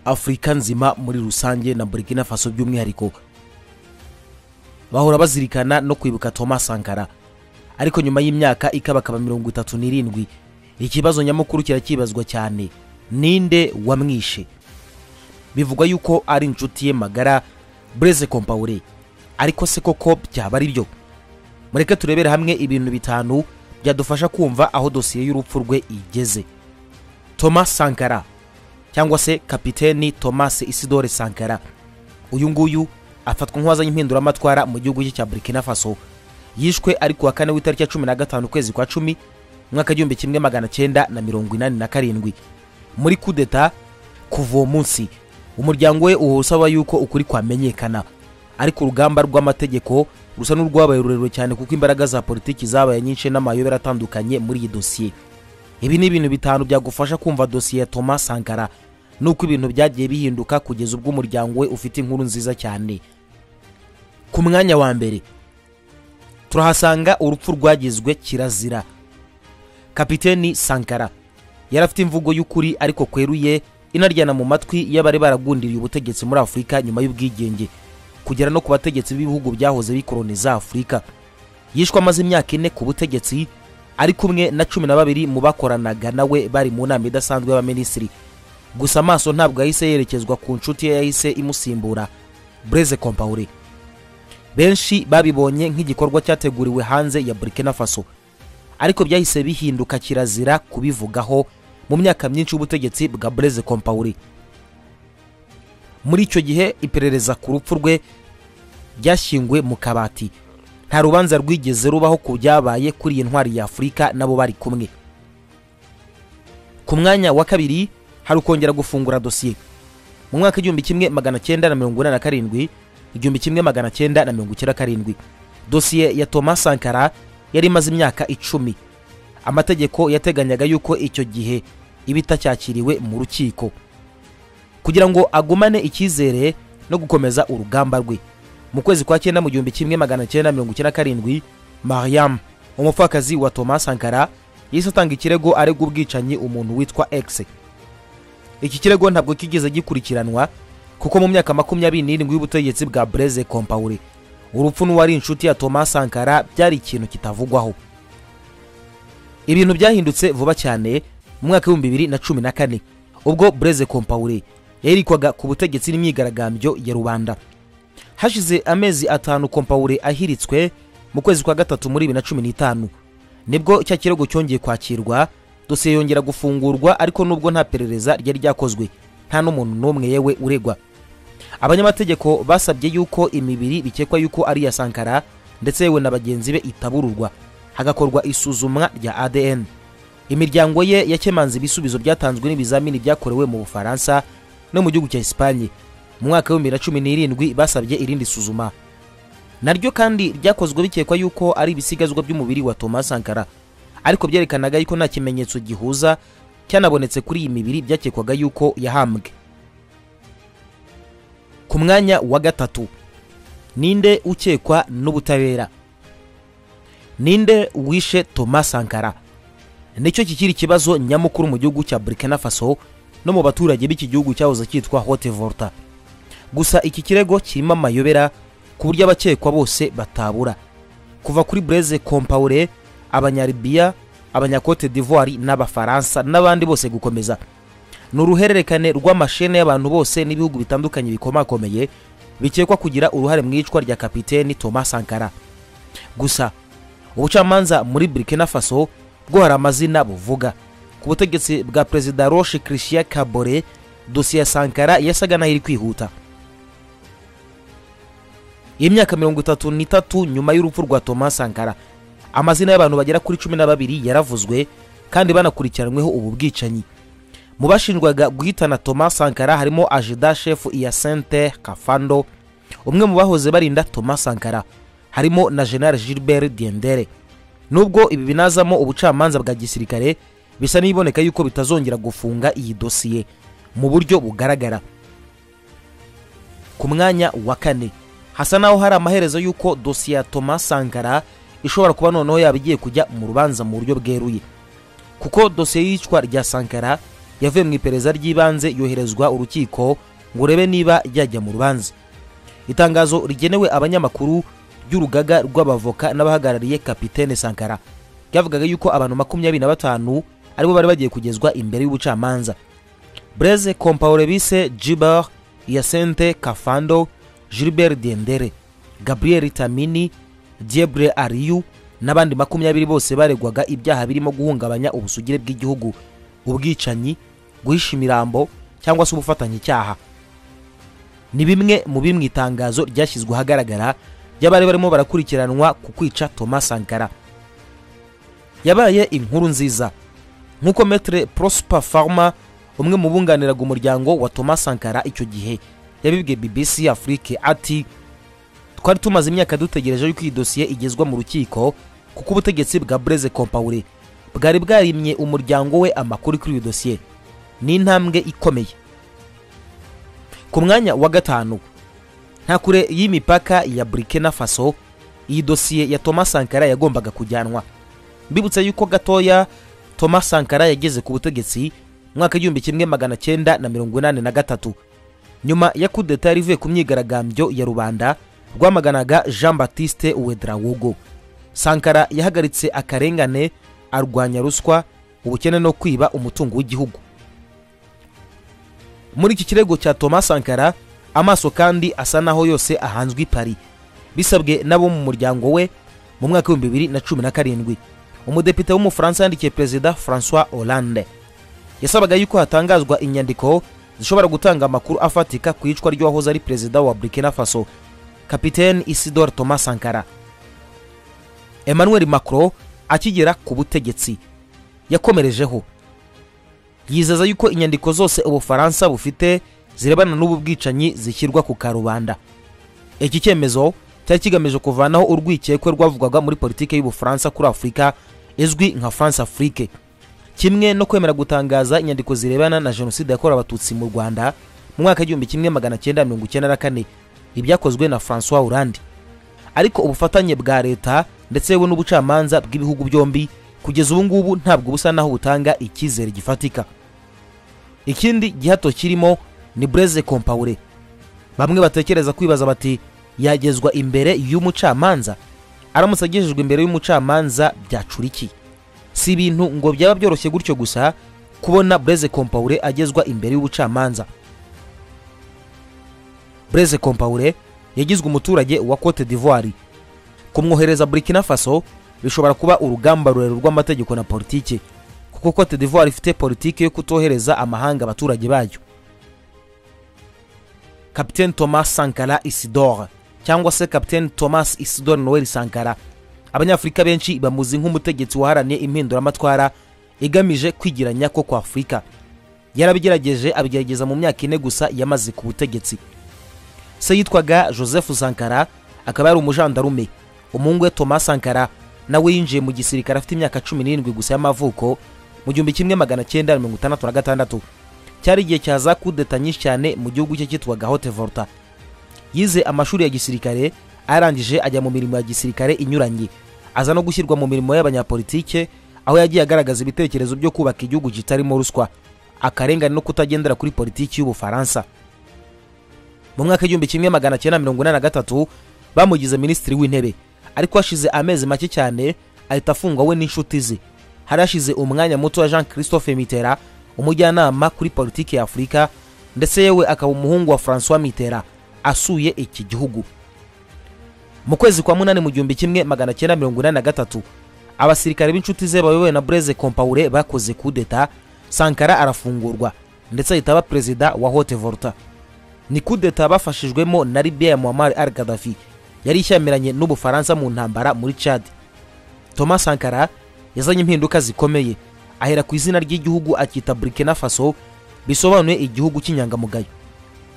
afurika nzima muri rusange na burkina faso by'umwihariko bahora bazirikana no kwibuka thomas sankara ariko nyuma y'imyaka ikabakaba mirongo itatu n'irindwi ikibazo nyamukuru kirakibazwa cyane ninde wamwishe bivugwa yuko ari inshuti ye magara bureze kompaure ariko se koko byaba ari byo mureke turebere hamwe ibintu bitanu byadufasha kumva aho dosiye y'urupfu rwe igeze thomas sankara cyangwa se kapiteni thomas isidore sankara uyu nguyu afatwa nk'uwazanye impinduramatwara mu gihugu cye cya burkina faso yishwe ari ku wa kane w'itariki ya cumi na gatanu ukwezi kwa cumi umwaka w'igihumbi kimwe magana cyenda na mirongo inani na karindwi muri kudeta kuva uwo munsi umuryango we uba usaba yuko ukuri kwamenyekana ariko urugamba rw'amategeko rusa n'urwabaye rurerure cyane kuko imbaraga za politiki zabaye nyinshi n'amayobera atandukanye muri iyi dosiye ibi ni ibintu bitanu byagufasha kumva dosiye ya thomas sankara nuko ibintu byagiye bihinduka kugeza ubwo umuryango we ufite inkuru nziza cyane ku mwanya wa mbere turahasanga urupfu rwagizwe kirazira kapiteni sankara yari afite imvugo y'ukuri ariko kweruye inaryana mu matwi y'abari baragundiriye ubutegetsi muri afurika nyuma y'ubwigenge kugera no ku bategetsi b'ibihugu byahoze bikoroniza afurika yishwe amaze imyaka ine ku butegetsi ari kumwe na cumi na babiri mu bakoranaga nawe bari mu nama idasanzwe y'abaminisitiri gusa amaso ntabwo yahise yerekezwa ku nshuti ye yahise imusimbura bureze kompaure benshi babibonye nk'igikorwa cyateguriwe hanze ya burkina faso ariko byahise bihinduka kirazira kubivugaho mu myaka myinshi y'ubutegetsi bwa bureze kompaure muri icyo gihe iperereza ku rupfu rwe ryashyingwe mu kabati nta rubanza rwigeze rubaho ku byabaye kuri iyi ntwari ya afurika nabo bari kumwe ku mwanya wa kabiri hari ukongera gufungura dosiye mu mwaka w'igihumbi kimwe magana cyenda na mirongo inani na karindwi igihumbi kimwe magana cyenda na mirongo icyenda karindwi dosiye ya thomas sankara yari imaze imyaka icumi amategeko yateganyaga yuko icyo gihe iba itacyakiriwe mu rukiko kugira ngo agumane icyizere no gukomeza urugamba rwe mu kwezi kwa cyenda mu gihumbi kimwe magana cyenda mirongo icyenda karindwi mariam umupfakazi wa thomas sankara yahise atanga ikirego aregwa ubwicanyi umuntu witwa x iki kirego ntabwo kigeze gikurikiranwa kuko mu myaka makumyabiri n'irindwi y'ubutegetsi bwa bureze kompaure urupfu n'uwari inshuti ya thomas sankara byari ikintu kitavugwaho ibintu byahindutse vuba cyane mu mwaka w'ibihumbi bibiri na cumi na kane ubwo bureze kompaure yarikwaga ku butegetsi n'imyigaragambyo ya rubanda hashize amezi atanu kompaure ahiritswe mu kwezi kwa gatatu muri bibiri na cumi n'itanu nibwo cya kirego cyongeye kwakirwa dosiye yongera gufungurwa ariko nubwo nta perereza ryari ryakozwe nta n'umuntu n'umwe yewe uregwa abanyamategeko basabye yuko imibiri bikekwa yuko ari iya sankara ndetse yewe na bagenzi be itabururwa hagakorwa isuzumwa rya adn imiryango ye yakemanze ibisubizo byatanzwe n'ibizamini byakorewe mu bufaransa no mu gihugu cya esipanye mu mwaka w'ibihumbi bibiri na cumi n'irindwi basabye irindi suzuma naryo kandi ryakozwe bikekwa yuko ari ibisigazwa by'umubiri wa thomas sankara ariko byerekanaga yuko nta kimenyetso gihuza cyanabonetse kuri iyi mibiri byakekwaga yuko yahambwe ku mwanya wa gatatu ninde ukekwa n'ubutabera ninde wishe thomas sankara nicyo kikiri ikibazo nyamukuru mu gihugu cya burkina faso no mu baturage b'iki gihugu cyahoze cyitwa hote volta gusa iki kirego kirimo amayobera ku buryo abakekwa bose batabura kuva kuri bureze kompaure abanyaribiya abanyakote d'ivoire n'abafaransa n'abandi bose gukomeza ni uruhererekane rw'amashene y'abantu bose n'ibihugu bitandukanye bikomakomeye bikekwa kugira uruhare mu iyicwa rya kapiteni thomas sankara gusa ubucamanza muri burkina faso bwo hari amazina buvuga ku butegetsi bwa perezida roche christian kabore dosiye ya sankara yasaga naho iri kwihuta iyi myaka mirongo itatu n'itatu nyuma y'urupfu rwa thomas sankara amazina y'abantu bagera kuri cumi na babiri yaravuzwe kandi banakurikiranweho ubu bwicanyi mu bashinjwaga guhitana thomas sankara harimo ajida shefu iyasente kafando umwe mu bahoze barinda thomas sankara harimo na general gilbert diendere nubwo ibi binazamo ubucamanza bwa gisirikare bisa n'iboneka yuko bitazongera gufunga iyi dosiye mu buryo bugaragara ku mwanya wa kane hasa naho hari amaherezo y'uko dosiye ya thomas sankara ishobora kuba noneho yaba igiye kujya mu rubanza mu buryo bweruye kuko dosiye y'iyicwa rya sankara yavuye mu iperereza ry'ibanze yoherezwa urukiko ngo urebe niba yajya mu rubanza itangazo rigenewe abanyamakuru ry'urugaga rw'abavoka n'abahagarariye kapitene sankara ryavugaga yuko abantu makumyabiri na batanu aribo bari bagiye kugezwa imbere y'ubucamanza breze compaorebise giber yasente kafando gilbert dendere gabriel tamini diebre ariyu n'abandi makumyabiri bose baregwaga ibyaha birimo guhungabanya ubusugire bw'igihugu ubwicanyi guhisha imirambo cyangwa se ubufatanyicyaha ni bimwe mu biri mu itangazo ryashyizwe ahagaragara ry'abari barimo barakurikiranwa ku kwica thomas sankara yabaye inkuru nziza nk'uko metere prosper farma umwe mu bunganiraga umuryango wa thomas sankara icyo gihe yabibwiye bbc afurike ati twari tumaze imyaka dutegereje yuko iyi dosiye igezwa mu rukiko kuko ubutegetsi bwa breze compaure bwari bwarimye umuryango we amakuru kuri iyo dosiye ni intambwe ikomeye ku mwanya wa gatanu nta kure y'imipaka ya burkina faso iyi dosiye ya thomas sankara yagombaga kujyanwa mbibutsa yuko gatoya thomas sankara yageze ku butegetsi mwaka igihumbi kimwe magana cyenda na mirongo inani na gatatu nyuma ya kudeta yari ivuye ku myigaragambyo ya rubanda rwamaganaga jean batiste wedrawogo sankara yahagaritse akarengane arwanya ruswa ubukene no kwiba umutungo w'igihugu muri iki kirego cya thomas sankara amaso kandi asa naho yose ahanzwe ipari bisabwe n'abo mu muryango we mu mwaka w'ibihumbi bibiri na cumi na karindwi umudepite w'umufaransa yandikiye perezida francois hollande yasabaga yuko hatangazwa inyandiko zishobora gutanga amakuru afatika ku icwa ry'uwahoze ari perezida wa burkina faso kapitene isidore thomas sankara emmanuel macron akigera ku butegetsi yakomerejeho yizeza yuko inyandiko zose ubufaransa bufite zirebana n'ubu bwicanyi zishyirwa ku karubanda iki cyemezo cyari kigamije kuvanaho urwikekwe rwavugwaga muri politiki y'ubufaransa kuri afurika izwi nka france afrique kimwe no kwemera gutangaza inyandiko zirebana na jenoside yakorewe abatutsi mu rwanda mu mwaka w'igihumbi kimwe magana cyenda mirongo icyenda na kane ibyakozwe na francois hollande ariko ubufatanye bwa leta ndetse yewe n'ubucamanza bw'ibihugu byombi kugeza ubu ngubu ntabwo busa naho butanga icyizere gifatika ikindi gihato kirimo ni breze compaure bamwe batekereza kwibaza bati yagezwa imbere y'umucamanza aramutse agejejwe imbere y'umucamanza byacuriki si ibintu ngo byaba byoroshye gutyo gusa kubona breze compaure agezwa imbere y'ubucamanza breze compaure yagizwe umuturage wa cote d'ivoire kumwohereza burkina faso bishobora kuba urugamba rurerure rw'amategeko na politiki kuko cote d'ivoire ifite politiki yo kutohereza amahanga abaturage bayo kapitene thomas sankara isidore cyangwa se kapitene thomas isidore noel sankara abanyafurika benshi bamuzi nk'umutegetsi waharaniye impinduramatwara igamije kwigiranya ko kwa afurika yarabigerageje abigerageza mu myaka ine gusa yamaze ku butegetsi se yitwaga joseph sankara akaba yari umujandarume umuhungu we thomas sankara nawe yinjiye mu gisirikare afite imyaka cumi n'irindwi gusa y'amavuko mu gihumbi kimwe magana cyenda mirongo itandatu na gatandatu cyari igihe cya za kudeta nyinshi cyane mu gihugu cye cyitwaga hote volta yize amashuri ya gisirikare arangije ajya mu mirimo ya gisirikare inyuranye aza no gushyirwa mu mirimo y'abanyapolitike aho yagiye agaragaza ibitekerezo byo kubaka igihugu kitarimo ruswa akarengane no kutagendera kuri politiki y'ubufaransa mu mwaka w'igihumbi kimwe magana cyenda mirongo inani na gatatu bamugize minisitiri w'intebe ariko hashize amezi make cyane ahita afungwa we n'inshuti ze hari hashize umwanya muto wa jean christophe mitera umujyanama kuri politiki ya afurika ndetse yewe akaba umuhungu wa francois mitera asuye iki gihugu mu kwezi kwa munani mu gihumbi kimwe magana cyenda mirongo inani na gatatu abasirikare b'inshuti ze bayobowe na breze compaure bakoze kudeta sankara arafungurwa ndetse ahita aba perezida wa hote volta ni kudeta bafashijwemo na libya ya muammar al gaddafi yari ishyamiranye n'ubufaransa mu ntambara muri chad thomas sankara yazanye impinduka zikomeye ahera ku izina ry'igihugu akita burkina faso bisobanuye igihugu cy'inyangamugayo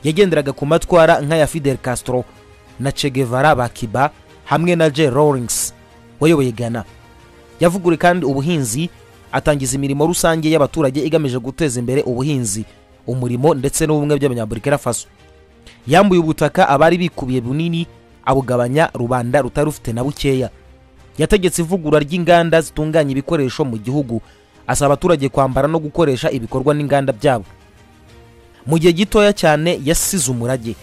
yagenderaga ku matwara nk'aya fidel castro na che guevara ba kiba hamwe na j rawlings wayoboye ghana yavuguruye kandi ubuhinzi atangiza imirimo rusange y'abaturage igamije guteza imbere ubuhinzi umurimo ndetse n'ubumwe by'abanyaburikina faso yambuye ubutaka abari bikubiye bunini abugabanya rubanda rutari rufite na bukeya yategetse ivugurura ry'inganda zitunganya ibikoresho mu gihugu asaba abaturage kwambara no gukoresha ibikorwa n'inganda byabo mu gihe gitoya cyane yasize umurage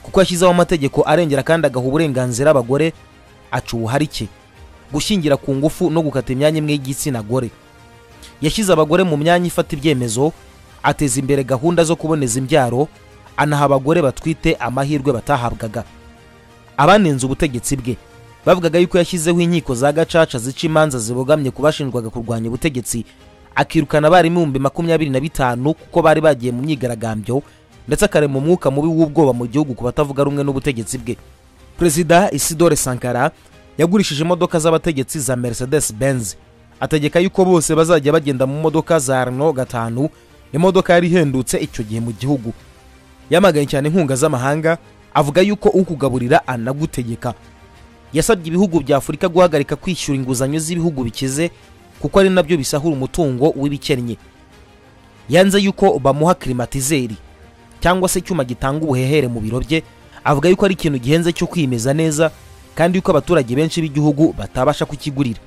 kuko yashyizeho amategeko arengera kandi agaha uburenganzira abagore aca ubuharike gushyingira ku ngufu no gukata imyanya imwe y'igitsina gore yashyize abagore mu myanya ifata ibyemezo ateza imbere gahunda zo kuboneza imbyaro anaha abagore batwite amahirwe batahabwaga abanenze ubutegetsi bwe bavugaga yuko yashyizeho inkiko za gacaca zica imanza zibogamye ku bashinjwaga kurwanya ubutegetsi akirukana abarimu ibihumbi makumyabiri na bitanu kuko bari bagiye mu myigaragambyo ndetse akarema umwuka mubi w'ubwoba mu gihugu ku batavuga rumwe n'ubutegetsi bwe perezida isidore sankara yagurishije imodoka z'abategetsi za mercedes benz ategeka yuko bose bazajya bagenda mu modoka za rno gatanu imodoka yari ihendutse icyo gihe mu gihugu yamaganye cyane inkunga z'amahanga avuga yuko ukugaburira anagutegeka yasabye ibihugu bya afurika guhagarika kwishyura inguzanyo z'ibihugu bikize kuko ari nabyo bisahura umutungo w'ibikennye yanze yuko bamuha kirimatizeri cyangwa se icyuma gitanga ubuhehere mu biro bye avuga yuko ari ikintu gihenze cyo kwimeza neza kandi yuko abaturage benshi b'igihugu batabasha kukigurira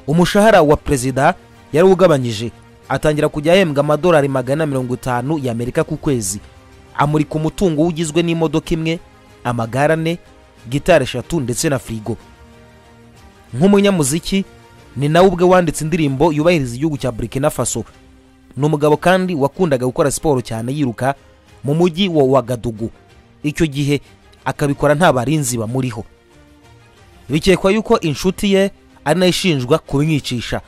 umushahara wa perezida yari ugabanyije atangira kujya ahembwa amadolari magana mirongo itanu y'amerika ku kwezi amurika umutungo ugizwe n'imodoka imwe amagare ane gitari eshatu ndetse na firigo nk'umunyamuziki ni nawe ubwe wanditse indirimbo yubahiriza igihugu cya burkina faso ni umugabo kandi wakundaga gukora siporo cyane yiruka mu mujyi wa wagadugu icyo gihe akabikora nta barinzi bamuriho bikekwa yuko inshuti ye ari nayo ishinjwa kumwicisha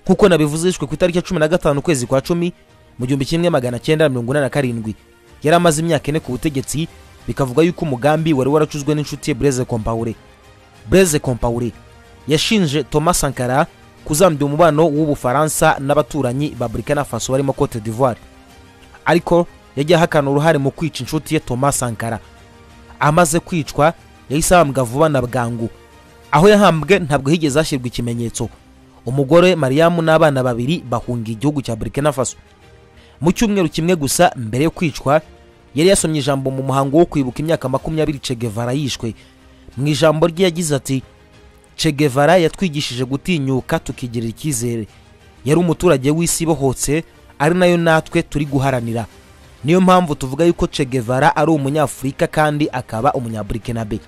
nk'uko nabivuze yishwe ku itariki ya cumi na gatanu ukwezi kwa cumi mu gihumbi kimwe magana cyenda mirongo inani na karindwi yari amaze imyaka ine ku butegetsi bikavuga yuko umugambi wari waracuzwe n'inshuti ye breze kompaure breze kompaure yashinje thomas sankara kuzambya umubano w'ubufaransa n'abaturanyi ba burkina faso barimo cote d'ivoire ariko yagiye ahakana uruhare mu kwica inshuti ye thomas sankara amaze kwicwa yahise ahambwa vuba na bwangu aho yahambwe ntabwo higeze hashyirwa ikimenyetso umugore mariyamu n'abana babiri bahunga igihugu cya burkina faso mu cyumweru kimwe gusa mbere yo kwicwa yari yasomye ijambo mu muhango wo kwibuka imyaka makumyabiri cegevara yishwe mu ijambo rye yagize ati cegevara yatwigishije gutinyuka tukigirira icyizere yari umuturage w'isi ibohotse ari nayo natwe turi guharanira niyo mpamvu tuvuga yuko cegevara ari umunyafurika kandi akaba umunyaburikinabe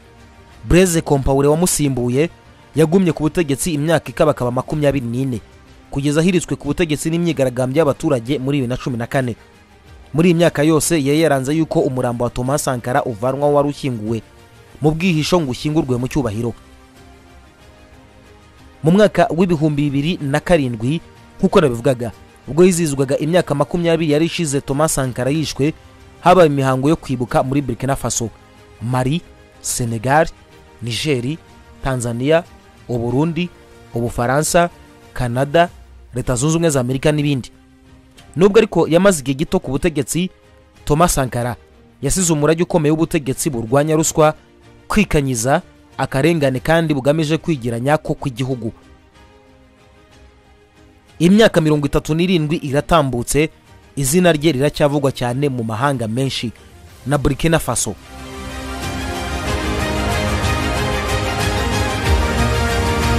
breze kompaure wamusimbuye yagumye ku butegetsi imyaka ikabakaba makumyabiri n'ine kugeza ahiritswe ku butegetsi n'imyigaragambyo y'abaturage muri bibiri na cumi na kane muri iyi myaka yose yari yaranze yuko umurambo wa thomas sankara uvanwa wari ushyinguwe mu bwihisho ngo ushyingurwe mu cyubahiro mu mwaka w'ibihumbi bibiri na karindwi nk'uko nabivugaga ubwo yizihizwaga imyaka makumyabiri yari ishize thomas sankara yishwe habaye imihango yo kwibuka muri burkina faso mari senegal nigeri tanzania uburundi ubufaransa canada leta zunze ubumwe za amerika n'ibindi nubwo ariko yamaze igihe gito ku butegetsi thomas sankara yasize umurage ukomeye w'ubutegetsi burwanya ruswa kwikanyiza akarengane kandi bugamije kwigira nyako kw'igihugu imyaka mirongo itatu n'irindwi iratambutse izina rye riracyavugwa cyane mu mahanga menshi na burkina faso